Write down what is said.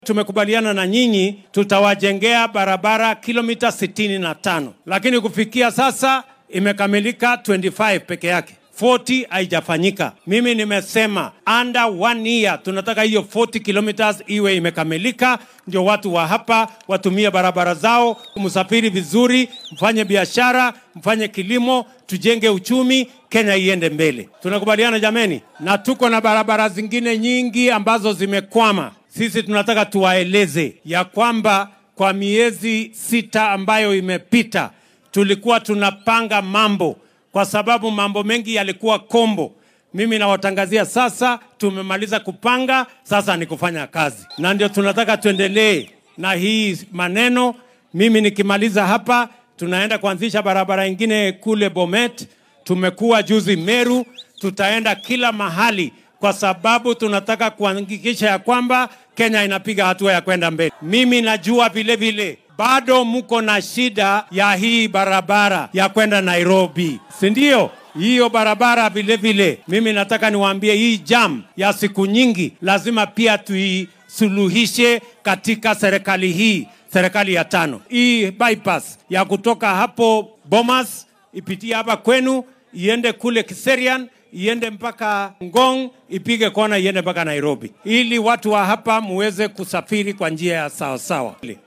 Tumekubaliana na nyinyi tutawajengea barabara kilomita 65, lakini kufikia sasa imekamilika 25 peke yake. 40 haijafanyika. Mimi nimesema under one year tunataka hiyo 40 kilometers iwe imekamilika, ndio watu wa hapa watumie barabara zao, msafiri vizuri, mfanye biashara, mfanye kilimo, tujenge uchumi, Kenya iende mbele. Tunakubaliana jameni? Na tuko na barabara zingine nyingi ambazo zimekwama. Sisi tunataka tuwaeleze ya kwamba kwa miezi sita ambayo imepita tulikuwa tunapanga mambo kwa sababu mambo mengi yalikuwa kombo. Mimi nawatangazia sasa, tumemaliza kupanga, sasa ni kufanya kazi, na ndio tunataka tuendelee na hii maneno. Mimi nikimaliza hapa, tunaenda kuanzisha barabara ingine kule Bomet. Tumekuwa juzi Meru, tutaenda kila mahali kwa sababu tunataka kuhakikisha ya kwamba Kenya inapiga hatua ya kwenda mbele. Mimi najua vile vile bado mko na shida ya hii barabara ya kwenda Nairobi, si ndio? Hiyo barabara vile vile, mimi nataka niwaambie hii jam ya siku nyingi lazima pia tuisuluhishe katika serikali hii, serikali ya tano. Hii bypass ya kutoka hapo Bomas ipitie hapa kwenu iende kule Kiserian iende mpaka Ngong, ipige kona iende mpaka Nairobi, ili watu wa hapa muweze kusafiri kwa njia ya sawasawa.